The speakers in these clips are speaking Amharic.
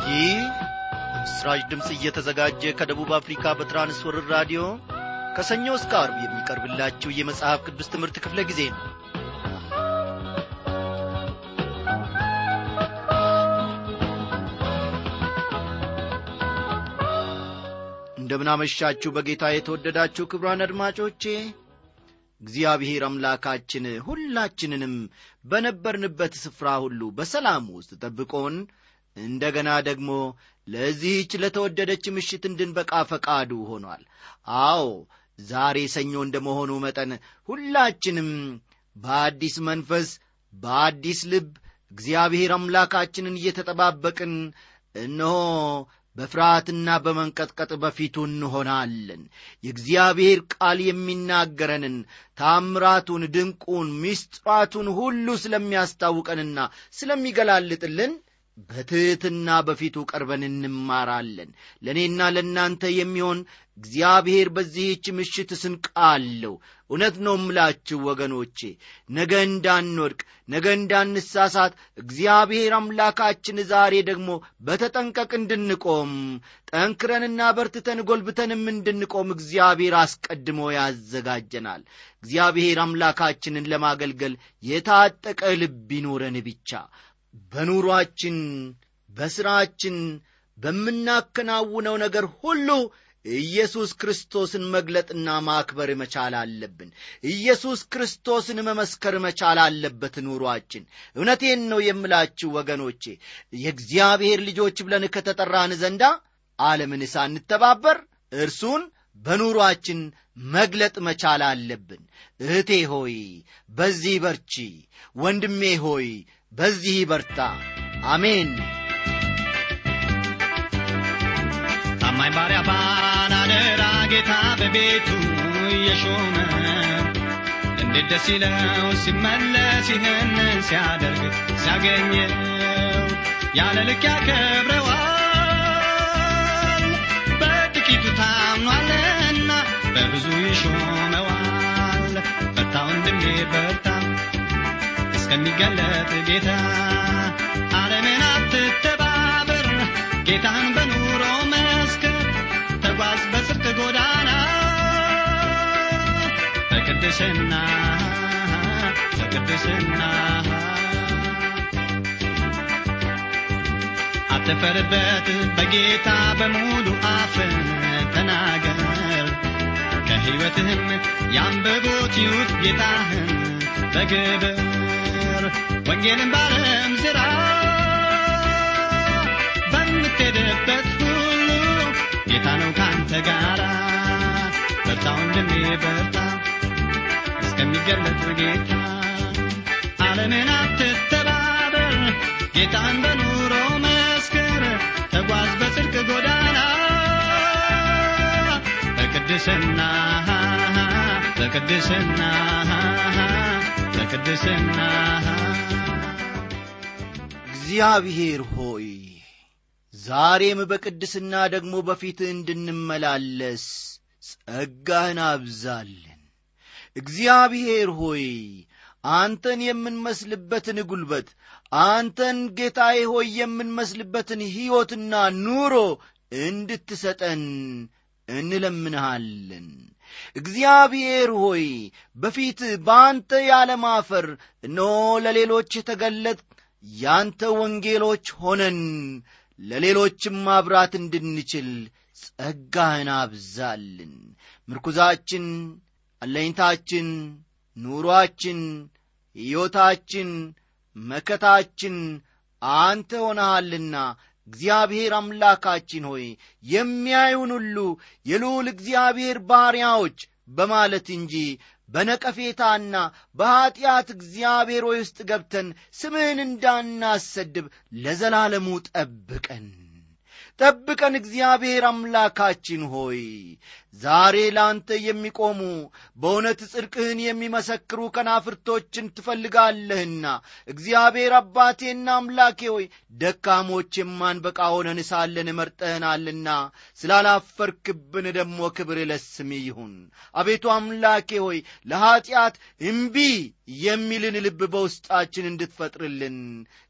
ይህ ምስራች ድምፅ እየተዘጋጀ ከደቡብ አፍሪካ በትራንስወርር ራዲዮ ከሰኞ እስከ አርብ የሚቀርብላችሁ የመጽሐፍ ቅዱስ ትምህርት ክፍለ ጊዜ ነው እንደምናመሻችሁ በጌታ የተወደዳችሁ ክብሯን አድማጮቼ እግዚአብሔር አምላካችን ሁላችንንም በነበርንበት ስፍራ ሁሉ በሰላም ውስጥ ጠብቆን እንደገና ደግሞ ለዚህች ለተወደደች ምሽት እንድንበቃ ፈቃዱ ሆኗል አዎ ዛሬ ሰኞ እንደመሆኑ መጠን ሁላችንም በአዲስ መንፈስ በአዲስ ልብ እግዚአብሔር አምላካችንን እየተጠባበቅን እነሆ በፍርሃትና በመንቀጥቀጥ በፊቱ እንሆናለን የእግዚአብሔር ቃል የሚናገረንን ታምራቱን ድንቁን ምስጢራቱን ሁሉ ስለሚያስታውቀንና ስለሚገላልጥልን በትሕትና በፊቱ ቀርበን እንማራለን ለእኔና ለእናንተ የሚሆን እግዚአብሔር በዚህች ምሽት ስንቅ አለው እውነት ነው ምላችሁ ወገኖቼ ነገ እንዳንወድቅ ነገ እንዳንሳሳት እግዚአብሔር አምላካችን ዛሬ ደግሞ በተጠንቀቅ እንድንቆም ጠንክረንና በርትተን ጎልብተንም እንድንቆም እግዚአብሔር አስቀድሞ ያዘጋጀናል እግዚአብሔር አምላካችንን ለማገልገል የታጠቀ ልብ ይኖረን ብቻ በኑሯችን በሥራችን በምናከናውነው ነገር ሁሉ ኢየሱስ ክርስቶስን መግለጥና ማክበር መቻል አለብን ኢየሱስ ክርስቶስን መመስከር መቻል አለበት ኑሯችን እውነቴን ነው የምላችሁ ወገኖቼ የእግዚአብሔር ልጆች ብለን ከተጠራን ዘንዳ ዓለምን ሳንተባበር እርሱን በኑሯችን መግለጥ መቻል አለብን እህቴ ሆይ በዚህ በርቺ ወንድሜ ሆይ በዚህ በርታ አሜን ታማኝ ባሪያ ባላደራ ጌታ በቤቱ እየሾመ እንዴት ደስ ይለው ሲመለስ ይህንን ሲያደርግ ሲያገኘው ያለ ልክ ያከብረዋል በጥቂቱ ታምኗልና በብዙ ይሾመዋል በርታ ወንድሜ በርታ እስከሚገለጥ ጌታ ዓለምን አትተባበር ጌታን በኑሮ መስክር ተጓዝ በጽድቅ ጎዳና በቅድስና በቅድስና አትፈርበት በጌታ በሙሉ አፍ ተናገር ከሕይወትህም ያንብቦት ይዩት ጌታህን በግብር ወንጌልን ባለም ዝራ በምትሄድበት ሁሉ ጌታ ነው ካንተ ጋራ በርታ ወንድሜ በርታ እስከሚገለጥ ጌታ ዓለምን አትተባበር ጌታን በኑሮ መስክር ተጓዝ በጽድቅ ጎዳና በቅድስና በቅድስና በቅድስና እግዚአብሔር ሆይ ዛሬም በቅድስና ደግሞ በፊትህ እንድንመላለስ ጸጋህን አብዛልን እግዚአብሔር ሆይ አንተን የምንመስልበትን ጉልበት አንተን ጌታዬ ሆይ የምንመስልበትን ሕይወትና ኑሮ እንድትሰጠን እንለምንሃለን እግዚአብሔር ሆይ በፊት በአንተ ያለማፈር እነሆ ለሌሎች የተገለጥ ያንተ ወንጌሎች ሆነን ለሌሎችም ማብራት እንድንችል ጸጋህን አብዛልን ምርኩዛችን አለኝታችን ኑሮአችን ሕይወታችን መከታችን አንተ ሆነሃልና እግዚአብሔር አምላካችን ሆይ የሚያዩን ሁሉ የልዑል እግዚአብሔር ባሪያዎች በማለት እንጂ በነቀፌታና በኀጢአት እግዚአብሔር ሆይ ውስጥ ገብተን ስምህን እንዳናሰድብ ለዘላለሙ ጠብቀን ጠብቀን እግዚአብሔር አምላካችን ሆይ ዛሬ ለአንተ የሚቆሙ በእውነት ጽድቅህን የሚመሰክሩ ከናፍርቶችን ትፈልጋለህና እግዚአብሔር አባቴና አምላኬ ሆይ ደካሞች የማንበቃ ሆነን ሳለን መርጠህናልና ስላላፈርክብን ደግሞ ክብር ለስም ይሁን አቤቱ አምላኬ ሆይ ለኀጢአት እምቢ የሚልን ልብ በውስጣችን እንድትፈጥርልን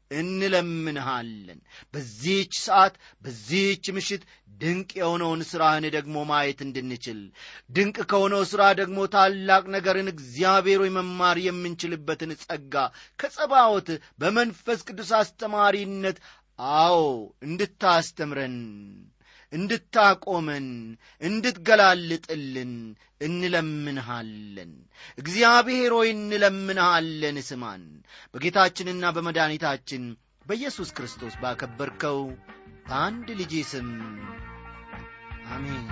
እንለምንሃለን በዚህች ሰዓት በዚህች ምሽት ድንቅ የሆነውን ሥራህን ደግሞ ማየት እንድንችል ድንቅ ከሆነው ሥራ ደግሞ ታላቅ ነገርን እግዚአብሔር ሆይ መማር የምንችልበትን ጸጋ ከጸባዖት በመንፈስ ቅዱስ አስተማሪነት አዎ እንድታስተምረን እንድታቆመን እንድትገላልጥልን እንለምንሃለን እግዚአብሔር ሆይ እንለምንሃለን ስማን በጌታችንና በመድኃኒታችን በኢየሱስ ክርስቶስ ባከበርከው በአንድ ልጅ ስም አሜን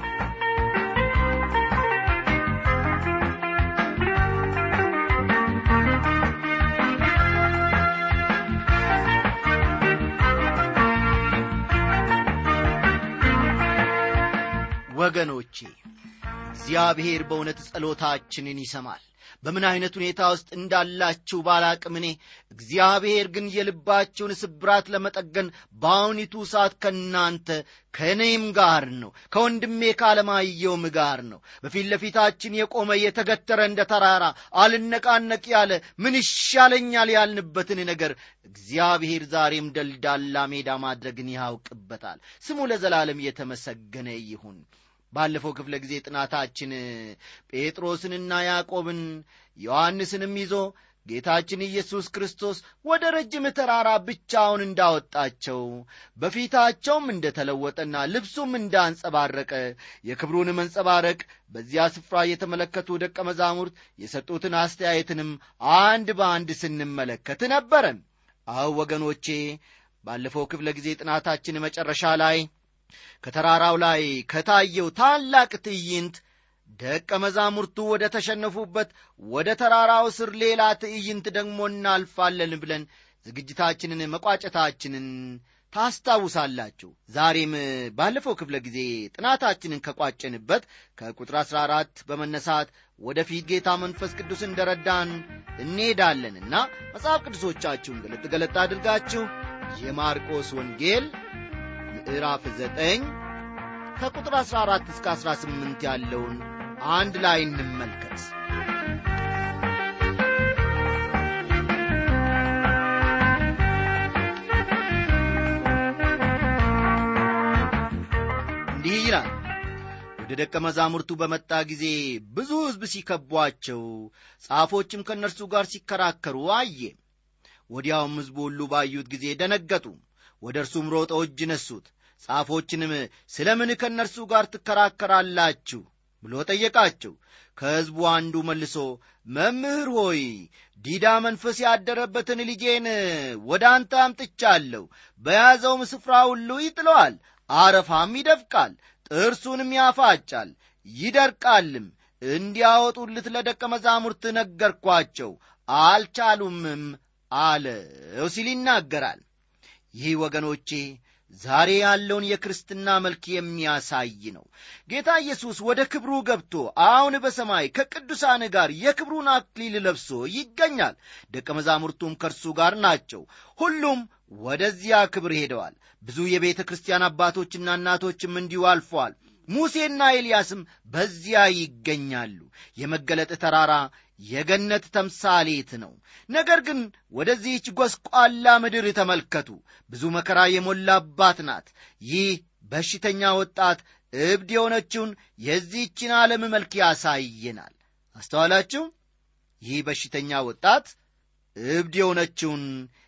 ወገኖቼ እግዚአብሔር በእውነት ጸሎታችንን ይሰማል በምን ዐይነት ሁኔታ ውስጥ እንዳላችሁ ባላቅም እኔ እግዚአብሔር ግን የልባችሁን ስብራት ለመጠገን በአሁኒቱ ሰዓት ከእናንተ ከእኔም ጋር ነው ከወንድሜ ካለማየውም ጋር ነው በፊት ለፊታችን የቆመ የተገተረ እንደ ተራራ አልነቃነቅ ያለ ምን ይሻለኛል ያልንበትን ነገር እግዚአብሔር ዛሬም ደልዳላ ሜዳ ማድረግን ያውቅበታል ስሙ ለዘላለም የተመሰገነ ይሁን ባለፈው ክፍለ ጊዜ ጥናታችን ጴጥሮስንና ያዕቆብን ዮሐንስንም ይዞ ጌታችን ኢየሱስ ክርስቶስ ወደ ረጅም ተራራ ብቻውን እንዳወጣቸው በፊታቸውም እንደ ተለወጠና ልብሱም እንዳንጸባረቀ የክብሩን መንጸባረቅ በዚያ ስፍራ የተመለከቱ ደቀ መዛሙርት የሰጡትን አስተያየትንም አንድ በአንድ ስንመለከት ነበረ አው ወገኖቼ ባለፈው ክፍለ ጊዜ ጥናታችን መጨረሻ ላይ ከተራራው ላይ ከታየው ታላቅ ትዕይንት ደቀ መዛሙርቱ ወደ ተሸነፉበት ወደ ተራራው ስር ሌላ ትዕይንት ደግሞ እናልፋለን ብለን ዝግጅታችንን መቋጨታችንን ታስታውሳላችሁ ዛሬም ባለፈው ክፍለ ጊዜ ጥናታችንን ከቋጨንበት ከቁጥር 14 በመነሳት ወደፊት ጌታ መንፈስ ቅዱስ እንደረዳን እንሄዳለንና መጽሐፍ ቅዱሶቻችሁን ገለጥ ገለጥ አድርጋችሁ የማርቆስ ወንጌል ምዕራፍ 9 ከቁጥር 14 እስከ 18 ያለውን አንድ ላይ እንመልከት እንዲህ ይላል ወደ ደቀ መዛሙርቱ በመጣ ጊዜ ብዙ ሕዝብ ሲከቧቸው ጻፎችም ከእነርሱ ጋር ሲከራከሩ አየ ወዲያውም ሕዝቡ ሁሉ ባዩት ጊዜ ደነገጡ ወደ እርሱም ሮጠው እጅ ነሱት ጻፎችንም ስለ ምን ከእነርሱ ጋር ትከራከራላችሁ ብሎ ጠየቃቸው ከሕዝቡ አንዱ መልሶ መምህር ሆይ ዲዳ መንፈስ ያደረበትን ልጄን ወደ አንተ አምጥቻለሁ በያዘውም ስፍራ ሁሉ ይጥለዋል አረፋም ይደፍቃል ጥርሱንም ያፋጫል ይደርቃልም እንዲያወጡልት ለደቀ መዛሙርት ነገርኳቸው አልቻሉምም አለው ሲል ይናገራል ይህ ወገኖቼ ዛሬ ያለውን የክርስትና መልክ የሚያሳይ ነው ጌታ ኢየሱስ ወደ ክብሩ ገብቶ አሁን በሰማይ ከቅዱሳን ጋር የክብሩን አክሊል ለብሶ ይገኛል ደቀ መዛሙርቱም ከእርሱ ጋር ናቸው ሁሉም ወደዚያ ክብር ሄደዋል ብዙ የቤተ ክርስቲያን አባቶችና እናቶችም እንዲሁ አልፈዋል ሙሴና ኤልያስም በዚያ ይገኛሉ የመገለጥ ተራራ የገነት ተምሳሌት ነው ነገር ግን ወደዚህች ጐስቋላ ምድር ተመልከቱ ብዙ መከራ የሞላባት ናት ይህ በሽተኛ ወጣት እብድ የሆነችውን የዚህችን ዓለም መልክ ያሳየናል አስተዋላችሁ ይህ በሽተኛ ወጣት እብድ የሆነችውን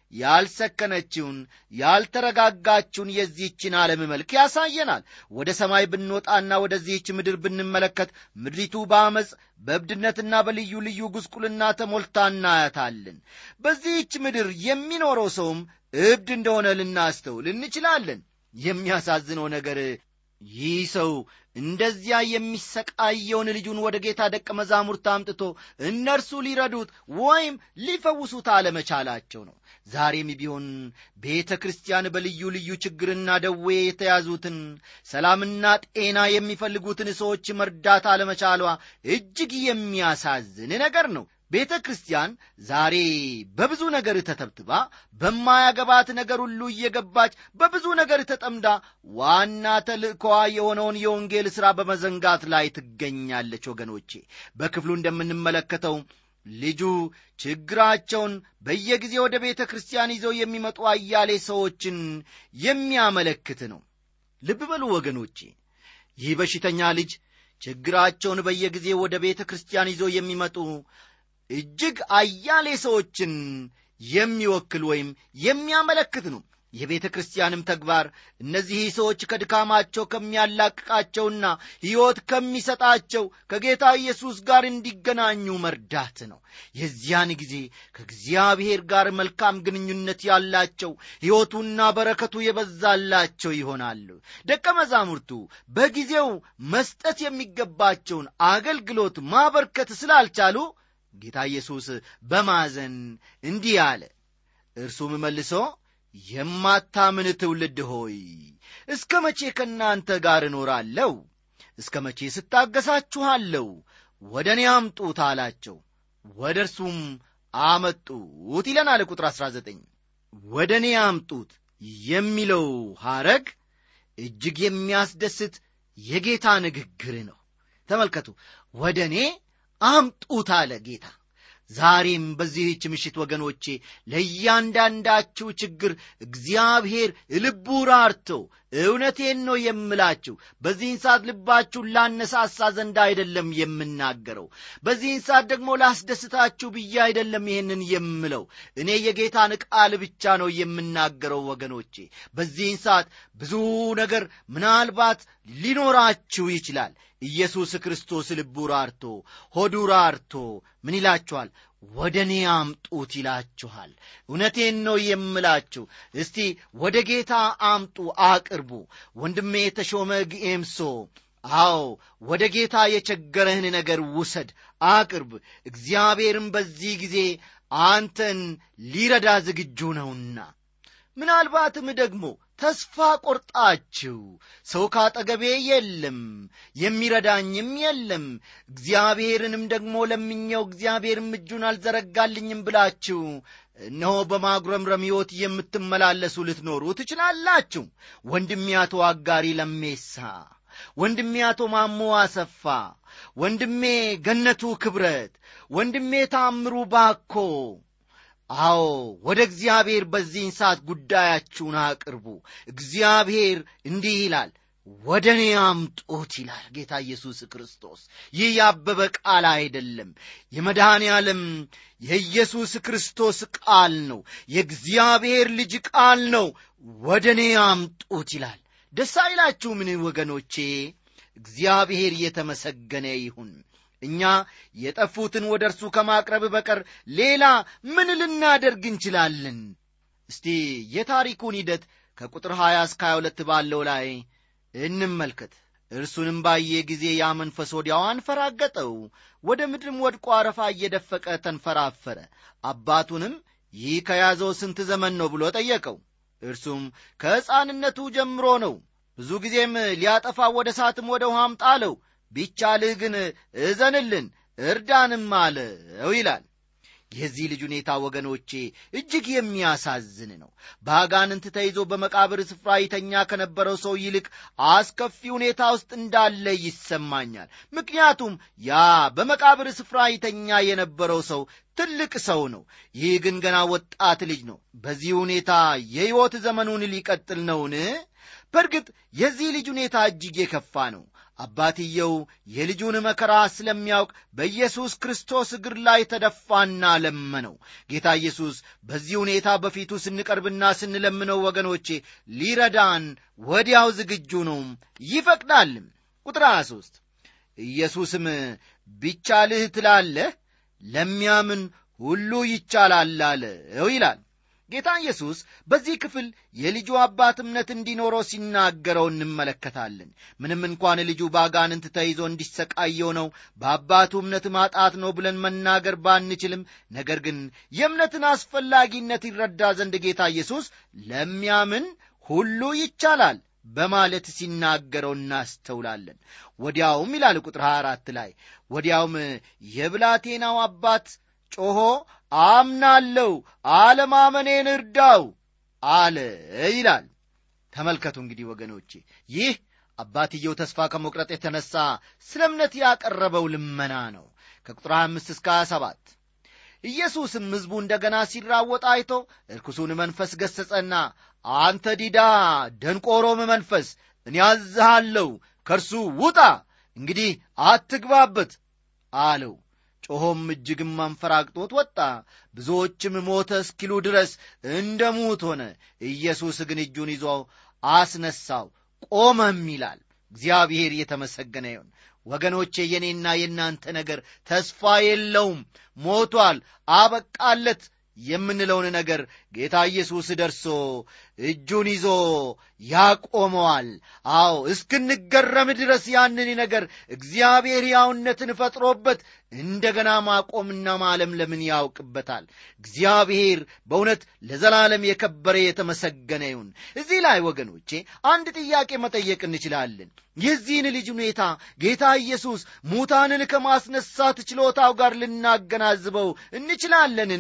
ያልሰከነችውን ያልተረጋጋችውን የዚህችን ዓለም መልክ ያሳየናል ወደ ሰማይ ብንወጣና ወደዚህች ምድር ብንመለከት ምድሪቱ በአመፅ በእብድነትና በልዩ ልዩ ጉስቁልና ተሞልታ እናያታለን በዚህች ምድር የሚኖረው ሰውም እብድ እንደሆነ ልናስተውል እንችላለን የሚያሳዝነው ነገር ይህ ሰው እንደዚያ የሚሰቃየውን ልጁን ወደ ጌታ ደቀ መዛሙርት አምጥቶ እነርሱ ሊረዱት ወይም ሊፈውሱት አለመቻላቸው ነው ዛሬም ቢሆን ቤተ ክርስቲያን በልዩ ልዩ ችግርና ደዌ የተያዙትን ሰላምና ጤና የሚፈልጉትን ሰዎች መርዳት አለመቻሏ እጅግ የሚያሳዝን ነገር ነው ቤተ ክርስቲያን ዛሬ በብዙ ነገር ተተብትባ በማያገባት ነገር ሁሉ እየገባች በብዙ ነገር ተጠምዳ ዋና ተልእኮዋ የሆነውን የወንጌል ሥራ በመዘንጋት ላይ ትገኛለች ወገኖቼ በክፍሉ እንደምንመለከተው ልጁ ችግራቸውን በየጊዜ ወደ ቤተ ክርስቲያን ይዘው የሚመጡ አያሌ ሰዎችን የሚያመለክት ነው ልብ በሉ ወገኖቼ ይህ በሽተኛ ልጅ ችግራቸውን በየጊዜ ወደ ቤተ ክርስቲያን ይዘው የሚመጡ እጅግ አያሌ ሰዎችን የሚወክል ወይም የሚያመለክት ነው የቤተ ክርስቲያንም ተግባር እነዚህ ሰዎች ከድካማቸው ከሚያላቅቃቸውና ሕይወት ከሚሰጣቸው ከጌታ ኢየሱስ ጋር እንዲገናኙ መርዳት ነው የዚያን ጊዜ ከእግዚአብሔር ጋር መልካም ግንኙነት ያላቸው ሕይወቱና በረከቱ የበዛላቸው ይሆናሉ ደቀ መዛሙርቱ በጊዜው መስጠት የሚገባቸውን አገልግሎት ማበርከት ስላልቻሉ ጌታ ኢየሱስ በማዘን እንዲህ አለ እርሱም መልሶ የማታምን ትውልድ ሆይ እስከ መቼ ከእናንተ ጋር እኖራለሁ እስከ መቼ ስታገሳችኋለሁ ወደ እኔ አምጡት አላቸው ወደ እርሱም አመጡት ይለናል ቁጥር 19 ወደ እኔ አምጡት የሚለው ሐረግ እጅግ የሚያስደስት የጌታ ንግግር ነው ተመልከቱ ወደ እኔ አምጡት አለ ጌታ ዛሬም በዚህች ምሽት ወገኖቼ ለእያንዳንዳችሁ ችግር እግዚአብሔር ልቡ ራርቶ እውነቴን ነው የምላችሁ በዚህን ሰዓት ልባችሁን ላነሳሳ ዘንድ አይደለም የምናገረው በዚህን ሰዓት ደግሞ ላስደስታችሁ ብዬ አይደለም ይህንን የምለው እኔ የጌታን ቃል ብቻ ነው የምናገረው ወገኖቼ በዚህን ሰዓት ብዙ ነገር ምናልባት ሊኖራችሁ ይችላል ኢየሱስ ክርስቶስ ልቡ ራርቶ ሆዱ ራርቶ ምን ይላችኋል ወደ እኔ አምጡት ይላችኋል እውነቴን ነው የምላችሁ እስቲ ወደ ጌታ አምጡ አቅርቡ ወንድሜ የተሾመ ግኤምሶ አዎ ወደ ጌታ የቸገረህን ነገር ውሰድ አቅርብ እግዚአብሔርም በዚህ ጊዜ አንተን ሊረዳ ዝግጁ ነውና ምናልባትም ደግሞ ተስፋ ቆርጣችሁ ሰው ካጠገቤ የለም የሚረዳኝም የለም እግዚአብሔርንም ደግሞ ለምኘው እግዚአብሔርም እጁን አልዘረጋልኝም ብላችሁ እነሆ በማጉረምረም ሕይወት የምትመላለሱ ልትኖሩ ትችላላችሁ ወንድሜ አቶ አጋሪ ለሜሳ ወንድሜ አቶ ማሞ አሰፋ ወንድሜ ገነቱ ክብረት ወንድሜ ታምሩ ባኮ አዎ ወደ እግዚአብሔር በዚህን ሰዓት ጉዳያችሁን አቅርቡ እግዚአብሔር እንዲህ ይላል ወደ እኔ አምጡት ይላል ጌታ ኢየሱስ ክርስቶስ ይህ ያበበ ቃል አይደለም የመድኃኔ ዓለም የኢየሱስ ክርስቶስ ቃል ነው የእግዚአብሔር ልጅ ቃል ነው ወደ እኔ አምጡት ይላል ደስ አይላችሁ ምን ወገኖቼ እግዚአብሔር የተመሰገነ ይሁን እኛ የጠፉትን ወደ እርሱ ከማቅረብ በቀር ሌላ ምን ልናደርግ እንችላለን እስቲ የታሪኩን ሂደት ከቁጥር 20 እስከ 22 ባለው ላይ እንመልከት እርሱንም ባየ ጊዜ ያ መንፈስ ወዲያው አንፈራገጠው ወደ ምድርም ወድቆ አረፋ እየደፈቀ ተንፈራፈረ አባቱንም ይህ ከያዘው ስንት ዘመን ነው ብሎ ጠየቀው እርሱም ከሕፃንነቱ ጀምሮ ነው ብዙ ጊዜም ሊያጠፋ ወደ ሳትም ወደ ውሃም ጣለው ቢቻልህ ግን እዘንልን እርዳንም አለው ይላል የዚህ ልጅ ሁኔታ ወገኖቼ እጅግ የሚያሳዝን ነው በአጋንንት ተይዞ በመቃብር ስፍራ ይተኛ ከነበረው ሰው ይልቅ አስከፊ ሁኔታ ውስጥ እንዳለ ይሰማኛል ምክንያቱም ያ በመቃብር ስፍራ ይተኛ የነበረው ሰው ትልቅ ሰው ነው ይህ ግን ገና ወጣት ልጅ ነው በዚህ ሁኔታ የሕይወት ዘመኑን ሊቀጥል ነውን በእርግጥ የዚህ ልጅ ሁኔታ እጅግ የከፋ ነው አባትየው የልጁን መከራ ስለሚያውቅ በኢየሱስ ክርስቶስ እግር ላይ ተደፋና ለመነው ጌታ ኢየሱስ በዚህ ሁኔታ በፊቱ ስንቀርብና ስንለምነው ወገኖቼ ሊረዳን ወዲያው ዝግጁ ነው ይፈቅዳልም ቁጥር 23 ኢየሱስም ቢቻልህ ትላለህ ለሚያምን ሁሉ ይቻላል አለው ይላል ጌታ ኢየሱስ በዚህ ክፍል የልጁ አባት እምነት እንዲኖረው ሲናገረው እንመለከታለን ምንም እንኳን ልጁ በአጋንንት ተይዞ እንዲሰቃየው ነው በአባቱ እምነት ማጣት ነው ብለን መናገር ባንችልም ነገር ግን የእምነትን አስፈላጊነት ይረዳ ዘንድ ጌታ ኢየሱስ ለሚያምን ሁሉ ይቻላል በማለት ሲናገረው እናስተውላለን ወዲያውም ይላል ቁጥር 24 ላይ ወዲያውም የብላቴናው አባት ጮኾ አምናለው አለማመኔን እርዳው አለ ይላል ተመልከቱ እንግዲህ ወገኖቼ ይህ አባትየው ተስፋ ከመቁረጥ የተነሳ ስለ እምነት ያቀረበው ልመና ነው ከቁጥር 5 እስከ 27 ኢየሱስም ሕዝቡ እንደ ገና ሲራወጥ አይቶ እርኩሱን መንፈስ ገሠጸና አንተ ዲዳ ደንቆሮም መንፈስ እኔ አዝሃለሁ ከእርሱ ውጣ እንግዲህ አትግባበት አለው ጮኾም እጅግም አንፈራግጦት ወጣ ብዙዎችም ሞተ እስኪሉ ድረስ እንደ ሙት ሆነ ኢየሱስ ግን እጁን ይዞ አስነሳው ቆመም ይላል እግዚአብሔር የተመሰገነ ይሁን ወገኖቼ የኔና የእናንተ ነገር ተስፋ የለውም ሞቷል አበቃለት የምንለውን ነገር ጌታ ኢየሱስ ደርሶ እጁን ይዞ ያቆመዋል አዎ እስክንገረም ድረስ ያንን ነገር እግዚአብሔር ያውነትን ፈጥሮበት እንደገና ማቆምና ማለምለምን ያውቅበታል እግዚአብሔር በእውነት ለዘላለም የከበረ የተመሰገነ ይሁን እዚህ ላይ ወገኖቼ አንድ ጥያቄ መጠየቅ እንችላለን የዚህን ልጅ ሁኔታ ጌታ ኢየሱስ ሙታንን ከማስነሳት ችሎታው ጋር ልናገናዝበው እንችላለንን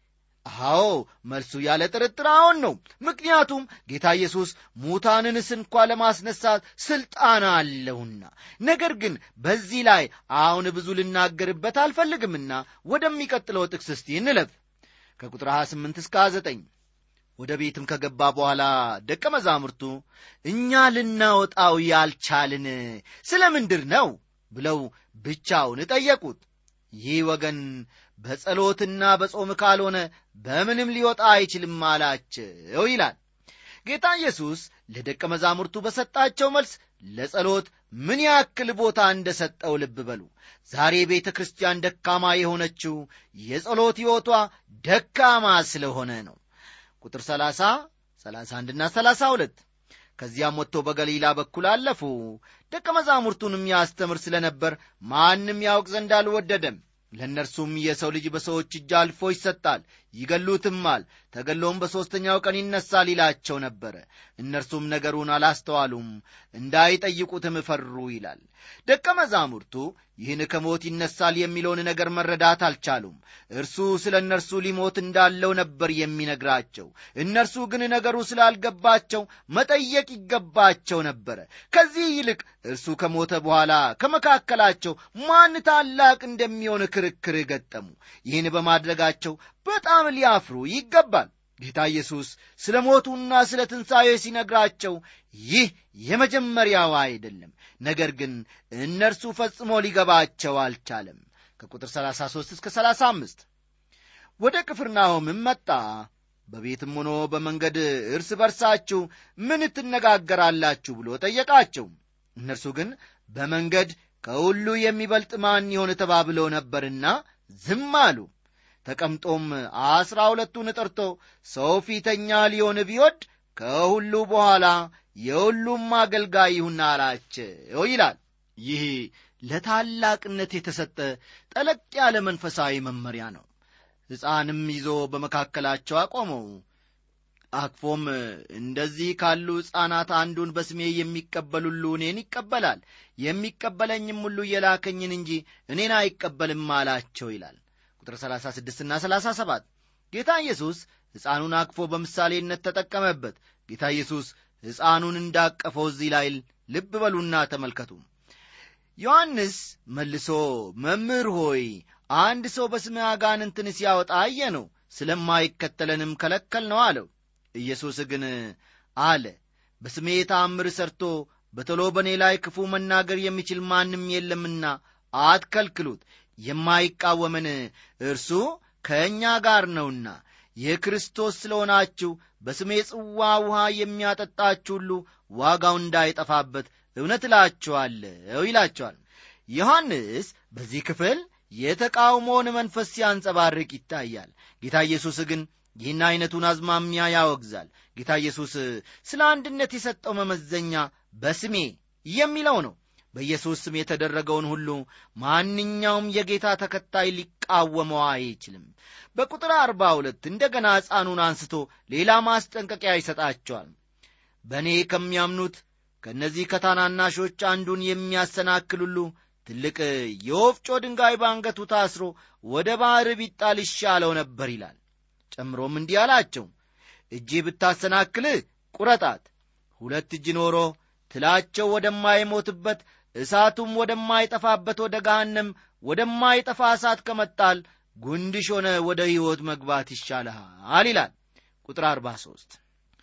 አዎ መልሱ ያለ ጥርጥር አዎን ነው ምክንያቱም ጌታ ኢየሱስ ሙታንንስ እንኳ ለማስነሳት ሥልጣን አለውና ነገር ግን በዚህ ላይ አሁን ብዙ ልናገርበት አልፈልግምና ወደሚቀጥለው ጥቅስ እስቲ እንለፍ ከቁጥር 28 እስከ 9 ወደ ቤትም ከገባ በኋላ ደቀ መዛሙርቱ እኛ ልናወጣው ያልቻልን ስለ ምንድር ነው ብለው ብቻውን ጠየቁት ይህ ወገን በጸሎትና በጾም ካልሆነ በምንም ሊወጣ አይችልም አላቸው ይላል ጌታ ኢየሱስ ለደቀ መዛሙርቱ በሰጣቸው መልስ ለጸሎት ምን ያክል ቦታ እንደ ሰጠው ልብ በሉ ዛሬ ቤተ ክርስቲያን ደካማ የሆነችው የጸሎት ሕይወቷ ደካማ ስለሆነ ነው ቁጥር 30 31ና 32 ከዚያም ወጥቶ በገሊላ በኩል አለፉ ደቀ መዛሙርቱንም ያስተምር ስለ ነበር ማንም ያውቅ ዘንድ አልወደደም ለእነርሱም የሰው ልጅ በሰዎች እጅ አልፎ ይሰጣል ይገሉትማል ተገሎም በሦስተኛው ቀን ይነሳል ይላቸው ነበረ እነርሱም ነገሩን አላስተዋሉም እንዳይጠይቁትም ፈሩ ይላል ደቀ መዛሙርቱ ይህን ከሞት ይነሳል የሚለውን ነገር መረዳት አልቻሉም እርሱ ስለ እነርሱ ሊሞት እንዳለው ነበር የሚነግራቸው እነርሱ ግን ነገሩ ስላልገባቸው መጠየቅ ይገባቸው ነበረ ከዚህ ይልቅ እርሱ ከሞተ በኋላ ከመካከላቸው ማን ታላቅ እንደሚሆን ክርክር ገጠሙ ይህን በማድረጋቸው በጣም ሊያፍሩ ይገባል ጌታ ኢየሱስ ስለ ሞቱና ስለ ትንሣኤ ሲነግራቸው ይህ የመጀመሪያው አይደለም ነገር ግን እነርሱ ፈጽሞ ሊገባቸው አልቻለም ከቁጥር 33 እስከ 35 ወደ ቅፍርናሆምም መጣ በቤትም ሆኖ በመንገድ እርስ በርሳችሁ ምን ትነጋገራላችሁ ብሎ ጠየቃቸው እነርሱ ግን በመንገድ ከሁሉ የሚበልጥ ማን ይሆን ተባብለው ነበርና ዝም አሉ ተቀምጦም አስራ ሁለቱን ጠርቶ ሰው ፊተኛ ሊሆን ቢወድ ከሁሉ በኋላ የሁሉም አገልጋይ ይሁን አላቸው ይላል ይህ ለታላቅነት የተሰጠ ጠለቅ ያለ መንፈሳዊ መመሪያ ነው ሕፃንም ይዞ በመካከላቸው አቆመው አክፎም እንደዚህ ካሉ ሕፃናት አንዱን በስሜ የሚቀበል ሁሉ እኔን ይቀበላል የሚቀበለኝም ሁሉ የላከኝን እንጂ እኔን አይቀበልም አላቸው ይላል ቁጥር 36 ና 37 ጌታ ኢየሱስ ሕፃኑን አቅፎ በምሳሌነት ተጠቀመበት ጌታ ኢየሱስ ሕፃኑን እንዳቀፈው እዚህ ላይ ልብ በሉና ተመልከቱ ዮሐንስ መልሶ መምህር ሆይ አንድ ሰው በስምህ አጋንንትን ሲያወጣ አየ ነው ስለማይከተለንም ከለከል ነው አለው ኢየሱስ ግን አለ በስሜ ተአምር ሰርቶ በቶሎ በእኔ ላይ ክፉ መናገር የሚችል ማንም የለምና አትከልክሉት የማይቃወመን እርሱ ከእኛ ጋር ነውና የክርስቶስ ስለሆናችሁ በስሜ ጽዋ ውሃ የሚያጠጣችሁ ሁሉ ዋጋው እንዳይጠፋበት እውነት እላችኋለሁ ይላቸዋል ዮሐንስ በዚህ ክፍል የተቃውሞውን መንፈስ ሲያንጸባርቅ ይታያል ጌታ ኢየሱስ ግን ይህን ዐይነቱን አዝማሚያ ያወግዛል ጌታ ኢየሱስ ስለ አንድነት የሰጠው መመዘኛ በስሜ የሚለው ነው በኢየሱስ ስም የተደረገውን ሁሉ ማንኛውም የጌታ ተከታይ ሊቃወመው አይችልም በቁጥር አርባ ሁለት እንደ ገና ሕፃኑን አንስቶ ሌላ ማስጠንቀቂያ ይሰጣቸዋል በእኔ ከሚያምኑት ከእነዚህ ከታናናሾች አንዱን የሚያሰናክል ሁሉ ትልቅ የወፍጮ ድንጋይ ባንገቱ ታስሮ ወደ ባሕር ቢጣል ይሻለው ነበር ይላል ጨምሮም እንዲህ አላቸው እጅ ብታሰናክልህ ቁረጣት ሁለት እጅ ኖሮ ትላቸው ወደማይሞትበት እሳቱም ወደማይጠፋበት ወደ ገሃነም ወደማይጠፋ እሳት ከመጣል ጉንድሽ ሆነ ወደ ሕይወት መግባት ይሻልሃል ይላል ቁጥር 43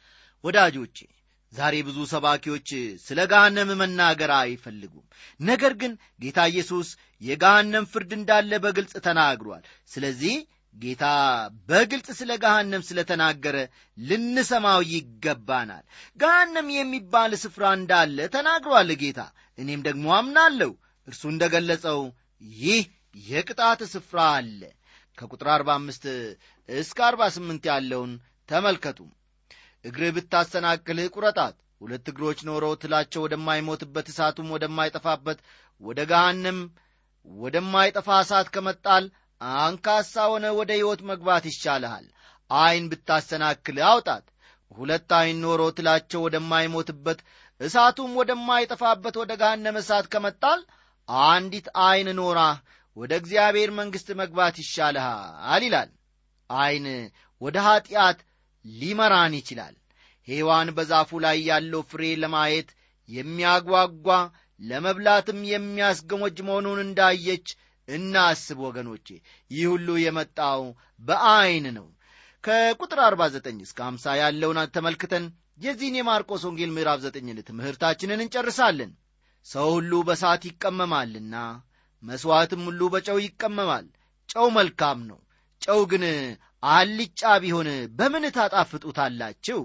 ወዳጆቼ ዛሬ ብዙ ሰባኪዎች ስለ ገሃነም መናገር አይፈልጉም ነገር ግን ጌታ ኢየሱስ የገሃነም ፍርድ እንዳለ በግልጽ ተናግሯል ስለዚህ ጌታ በግልጽ ስለ ገሃነም ስለ ተናገረ ልንሰማው ይገባናል ገሃነም የሚባል ስፍራ እንዳለ ተናግሯል ጌታ እኔም ደግሞ አምናለሁ እርሱ እንደ ገለጸው ይህ የቅጣት ስፍራ አለ ከቁጥር 45 እስከ 48 ያለውን ተመልከቱ እግርህ ብታሰናክልህ ቁረጣት ሁለት እግሮች ኖረው ትላቸው ወደማይሞትበት እሳቱም ወደማይጠፋበት ወደ ገሃነም ወደማይጠፋ እሳት ከመጣል አንካሳ ሆነ ወደ ሕይወት መግባት ይሻልሃል ዐይን ብታሰናክልህ አውጣት ሁለት ዐይን ኖሮ ትላቸው ወደማይሞትበት እሳቱም ወደማይጠፋበት ወደ ገሃነመ እሳት ከመጣል አንዲት ዐይን ኖራ ወደ እግዚአብሔር መንግሥት መግባት ይሻልሃል ይላል ዐይን ወደ ኀጢአት ሊመራን ይችላል ሔዋን በዛፉ ላይ ያለው ፍሬ ለማየት የሚያጓጓ ለመብላትም የሚያስገሞጅ መሆኑን እንዳየች እናስብ ወገኖቼ ይህ ሁሉ የመጣው በዐይን ነው ከቁጥር 49 እስከ 50 ያለውን ተመልክተን የዚህን የማርቆስ ወንጌል ምዕራፍ ዘጠኝን ትምህርታችንን እንጨርሳለን ሰው ሁሉ በሳት ይቀመማልና መሥዋዕትም ሁሉ በጨው ይቀመማል ጨው መልካም ነው ጨው ግን አልጫ ቢሆን በምን ታጣፍጡታላችሁ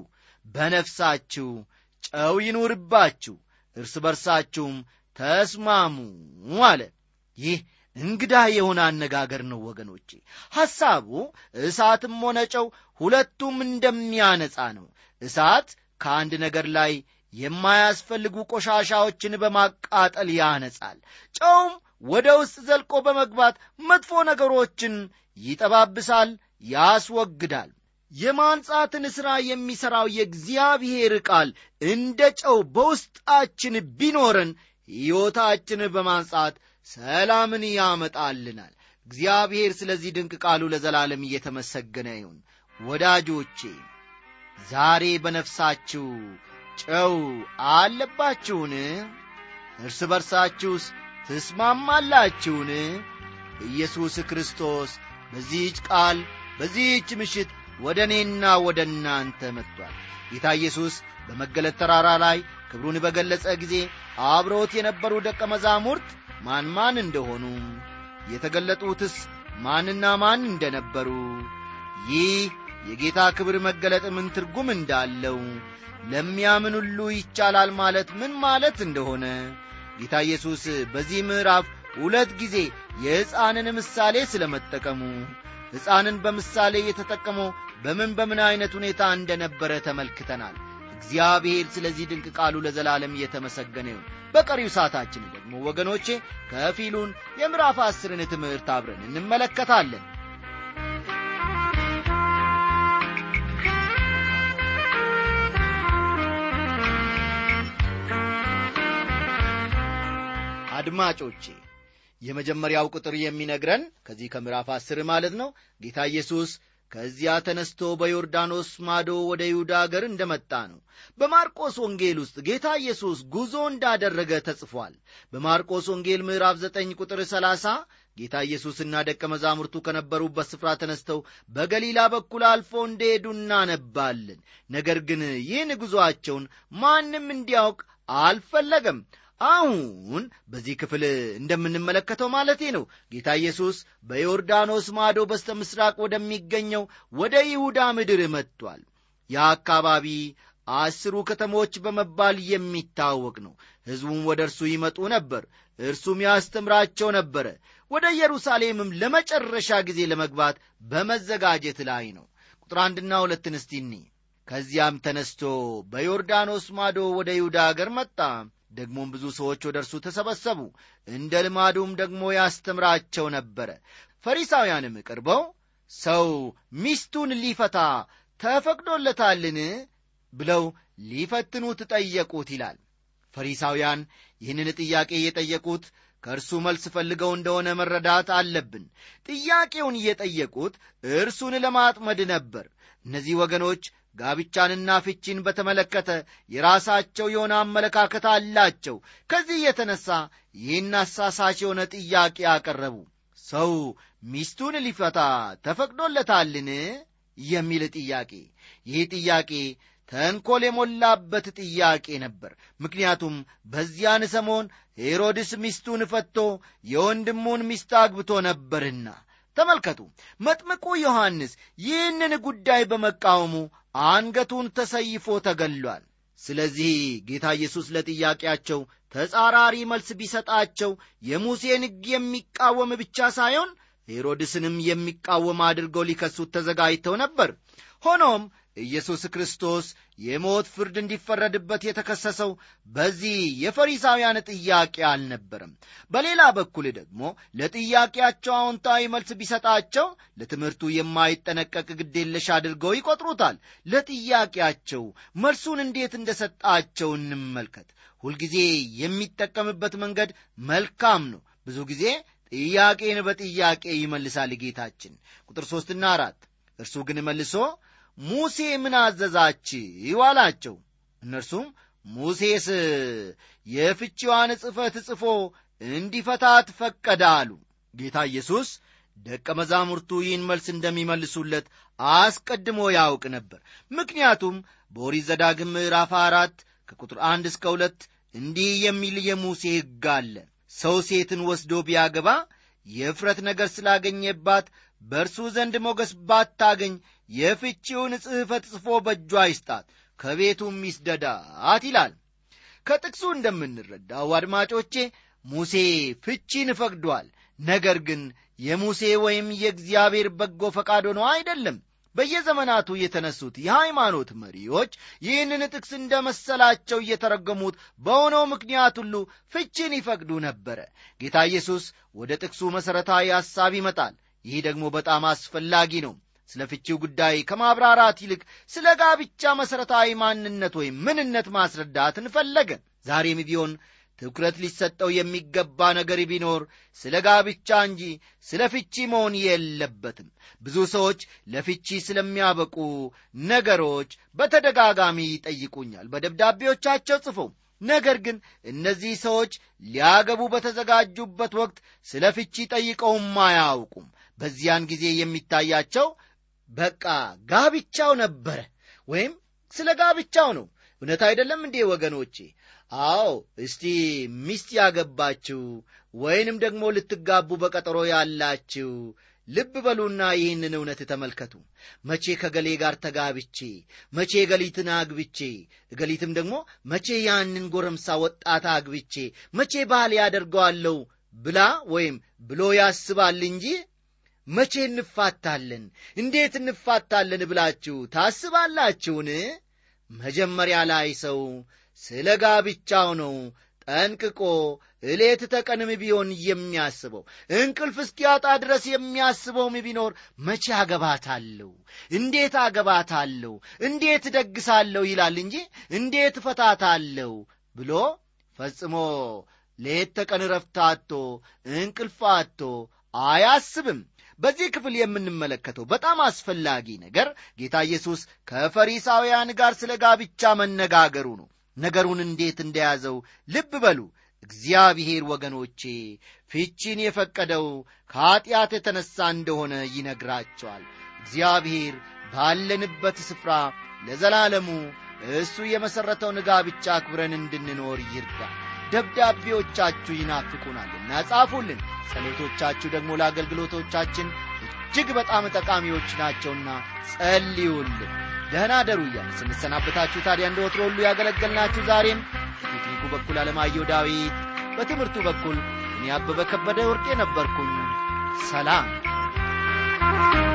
በነፍሳችሁ ጨው ይኑርባችሁ እርስ በርሳችሁም ተስማሙ አለ ይህ እንግዳ የሆነ አነጋገር ነው ወገኖቼ ሐሳቡ እሳትም ሆነ ጨው ሁለቱም እንደሚያነጻ ነው እሳት ከአንድ ነገር ላይ የማያስፈልጉ ቆሻሻዎችን በማቃጠል ያነጻል ጨውም ወደ ውስጥ ዘልቆ በመግባት መጥፎ ነገሮችን ይጠባብሳል ያስወግዳል የማንጻትን ሥራ የሚሠራው የእግዚአብሔር ቃል እንደ ጨው በውስጣችን ቢኖረን ሕይወታችን በማንጻት ሰላምን ያመጣልናል እግዚአብሔር ስለዚህ ድንቅ ቃሉ ለዘላለም እየተመሰገነ ይሁን ወዳጆቼ ዛሬ በነፍሳችሁ ጨው አለባችሁን እርስ በርሳችሁስ ትስማማላችሁን ኢየሱስ ክርስቶስ በዚህች ቃል በዚህች ምሽት ወደ እኔና ወደ እናንተ መጥቷል ጌታ ኢየሱስ በመገለጥ ተራራ ላይ ክብሩን በገለጸ ጊዜ አብረውት የነበሩ ደቀ መዛሙርት ማን ማን እንደሆኑ የተገለጡትስ ማንና ማን እንደነበሩ ይህ የጌታ ክብር መገለጥ ምን ትርጉም እንዳለው ለሚያምን ሁሉ ይቻላል ማለት ምን ማለት እንደሆነ ጌታ ኢየሱስ በዚህ ምዕራፍ ሁለት ጊዜ የሕፃንን ምሳሌ ስለ መጠቀሙ ሕፃንን በምሳሌ የተጠቀመው በምን በምን ዐይነት ሁኔታ እንደነበረ ተመልክተናል እግዚአብሔር ስለዚህ ድንቅ ቃሉ ለዘላለም እየተመሰገነ ይሁን በቀሪው ሰዓታችን ደግሞ ወገኖቼ ከፊሉን የምዕራፍ አስርን ትምህርት አብረን እንመለከታለን አድማጮቼ የመጀመሪያው ቁጥር የሚነግረን ከዚህ ከምዕራፍ አስር ማለት ነው ጌታ ኢየሱስ ከዚያ ተነስቶ በዮርዳኖስ ማዶ ወደ ይሁዳ አገር እንደመጣ ነው በማርቆስ ወንጌል ውስጥ ጌታ ኢየሱስ ጉዞ እንዳደረገ ተጽፏል በማርቆስ ወንጌል ምዕራፍ 9 ቁጥር 30 ጌታ ኢየሱስና ደቀ መዛሙርቱ ከነበሩበት ስፍራ ተነስተው በገሊላ በኩል አልፎ እንደሄዱ እናነባለን ነገር ግን ይህን ጉዞአቸውን ማንም እንዲያውቅ አልፈለገም አሁን በዚህ ክፍል እንደምንመለከተው ማለቴ ነው ጌታ ኢየሱስ በዮርዳኖስ ማዶ በስተ ምስራቅ ወደሚገኘው ወደ ይሁዳ ምድር መጥቷል ያ አካባቢ አስሩ ከተሞች በመባል የሚታወቅ ነው ሕዝቡም ወደ እርሱ ይመጡ ነበር እርሱም ያስተምራቸው ነበረ ወደ ኢየሩሳሌምም ለመጨረሻ ጊዜ ለመግባት በመዘጋጀት ላይ ነው ቁጥር አንድና ሁለትን እስቲኒ ከዚያም ተነስቶ በዮርዳኖስ ማዶ ወደ ይሁዳ አገር መጣ ደግሞም ብዙ ሰዎች ወደ እርሱ ተሰበሰቡ እንደ ልማዱም ደግሞ ያስተምራቸው ነበረ ፈሪሳውያንም ቀርበው ሰው ሚስቱን ሊፈታ ተፈቅዶለታልን ብለው ሊፈትኑት ጠየቁት ይላል ፈሪሳውያን ይህንን ጥያቄ የጠየቁት ከእርሱ መልስ ፈልገው እንደሆነ መረዳት አለብን ጥያቄውን እየጠየቁት እርሱን ለማጥመድ ነበር እነዚህ ወገኖች ጋብቻንና ፍቺን በተመለከተ የራሳቸው የሆነ አመለካከት አላቸው ከዚህ የተነሳ ይህን አሳሳች የሆነ ጥያቄ አቀረቡ ሰው ሚስቱን ሊፈታ ተፈቅዶለታልን የሚል ጥያቄ ይህ ጥያቄ ተንኰል የሞላበት ጥያቄ ነበር ምክንያቱም በዚያን ሰሞን ሄሮድስ ሚስቱን ፈቶ የወንድሙን ሚስት አግብቶ ነበርና ተመልከቱ መጥምቁ ዮሐንስ ይህንን ጉዳይ በመቃወሙ አንገቱን ተሰይፎ ተገሏል ስለዚህ ጌታ ኢየሱስ ለጥያቄያቸው ተጻራሪ መልስ ቢሰጣቸው የሙሴን ሕግ የሚቃወም ብቻ ሳይሆን ሄሮድስንም የሚቃወም አድርገው ሊከሱት ተዘጋጅተው ነበር ሆኖም ኢየሱስ ክርስቶስ የሞት ፍርድ እንዲፈረድበት የተከሰሰው በዚህ የፈሪሳውያን ጥያቄ አልነበረም በሌላ በኩል ደግሞ ለጥያቄያቸው አዎንታዊ መልስ ቢሰጣቸው ለትምህርቱ የማይጠነቀቅ ግዴለሽ አድርገው ይቆጥሩታል ለጥያቄያቸው መልሱን እንዴት እንደሰጣቸው እንመልከት ሁልጊዜ የሚጠቀምበት መንገድ መልካም ነው ብዙ ጊዜ ጥያቄን በጥያቄ ይመልሳል ጌታችን ቁጥር ሦስትና አራት እርሱ ግን መልሶ ሙሴ ምን አዘዛችው አላቸው እነርሱም ሙሴስ የፍቺዋን ጽፈት ጽፎ እንዲፈታት ፈቀደ አሉ ጌታ ኢየሱስ ደቀ መዛሙርቱ ይህን መልስ እንደሚመልሱለት አስቀድሞ ያውቅ ነበር ምክንያቱም በኦሪት ዘዳግም ምዕራፍ አራት ከቁጥር አንድ እስከ ሁለት እንዲህ የሚል የሙሴ ሕግ አለ ሰው ሴትን ወስዶ ቢያገባ የእፍረት ነገር ስላገኘባት በእርሱ ዘንድ ሞገስ ባታገኝ የፍቺውን ጽሕፈት ጽፎ በእጇ ይስጣት ከቤቱም ይስደዳት ይላል ከጥቅሱ እንደምንረዳው አድማጮቼ ሙሴ ፍቺን ፈቅዷል ነገር ግን የሙሴ ወይም የእግዚአብሔር በጎ ፈቃድ ሆኖ አይደለም በየዘመናቱ የተነሱት የሃይማኖት መሪዎች ይህንን ጥቅስ እንደ መሰላቸው እየተረገሙት በሆነው ምክንያት ሁሉ ፍቺን ይፈቅዱ ነበረ ጌታ ኢየሱስ ወደ ጥቅሱ መሠረታዊ ሐሳብ ይመጣል ይህ ደግሞ በጣም አስፈላጊ ነው ስለ ፍቺው ጉዳይ ከማብራራት ይልቅ ስለ ጋብቻ መሠረታዊ ማንነት ወይም ምንነት ማስረዳትን ፈለገ ዛሬም ቢሆን ትኩረት ሊሰጠው የሚገባ ነገር ቢኖር ስለ ጋብቻ እንጂ ስለ ፍቺ መሆን የለበትም ብዙ ሰዎች ለፍቺ ስለሚያበቁ ነገሮች በተደጋጋሚ ይጠይቁኛል በደብዳቤዎቻቸው ጽፈው ነገር ግን እነዚህ ሰዎች ሊያገቡ በተዘጋጁበት ወቅት ስለ ፍቺ ጠይቀውም አያውቁም በዚያን ጊዜ የሚታያቸው በቃ ጋብቻው ነበረ ወይም ስለ ጋብቻው ነው እውነት አይደለም እንዴ ወገኖቼ አዎ እስቲ ሚስት ያገባችው ወይንም ደግሞ ልትጋቡ በቀጠሮ ያላችው ልብ በሉና ይህንን እውነት ተመልከቱ መቼ ከገሌ ጋር ተጋብቼ መቼ ገሊትን አግብቼ እገሊትም ደግሞ መቼ ያንን ጎረምሳ ወጣት አግብቼ መቼ ባህል ያደርገዋለሁ ብላ ወይም ብሎ ያስባል እንጂ መቼ እንፋታለን እንዴት እንፋታለን ብላችሁ ታስባላችሁን መጀመሪያ ላይ ሰው ስለ ጋብቻው ነው ጠንቅቆ እሌት ተቀንም ቢሆን የሚያስበው እንቅልፍ እስኪያጣ ድረስ የሚያስበውም ቢኖር መቼ አገባታለሁ እንዴት አገባታለሁ እንዴት ደግሳለሁ ይላል እንጂ እንዴት ፈታታለሁ ብሎ ፈጽሞ ሌት ተቀን ረፍታቶ እንቅልፍ አቶ አያስብም በዚህ ክፍል የምንመለከተው በጣም አስፈላጊ ነገር ጌታ ኢየሱስ ከፈሪሳውያን ጋር ስለ ጋብቻ መነጋገሩ ነው ነገሩን እንዴት እንደያዘው ልብ በሉ እግዚአብሔር ወገኖቼ ፍቺን የፈቀደው ከኀጢአት የተነሣ እንደሆነ ይነግራቸዋል እግዚአብሔር ባለንበት ስፍራ ለዘላለሙ እሱ የመሠረተውን ጋብቻ አክብረን እንድንኖር ይርዳ ደብዳቤዎቻችሁ ይናፍቁናልና ጻፉልን ጸሎቶቻችሁ ደግሞ ለአገልግሎቶቻችን እጅግ በጣም ጠቃሚዎች ናቸውና ጸልዩልን ደህና ደሩ እያል ስንሰናበታችሁ ታዲያ እንደ ወትሮ ሁሉ ያገለገልናችሁ ዛሬም በቴክኒኩ በኩል አለማየሁ ዳዊት በትምህርቱ በኩል እኔ አበበ ከበደ ወርቄ ነበርኩኝ ሰላም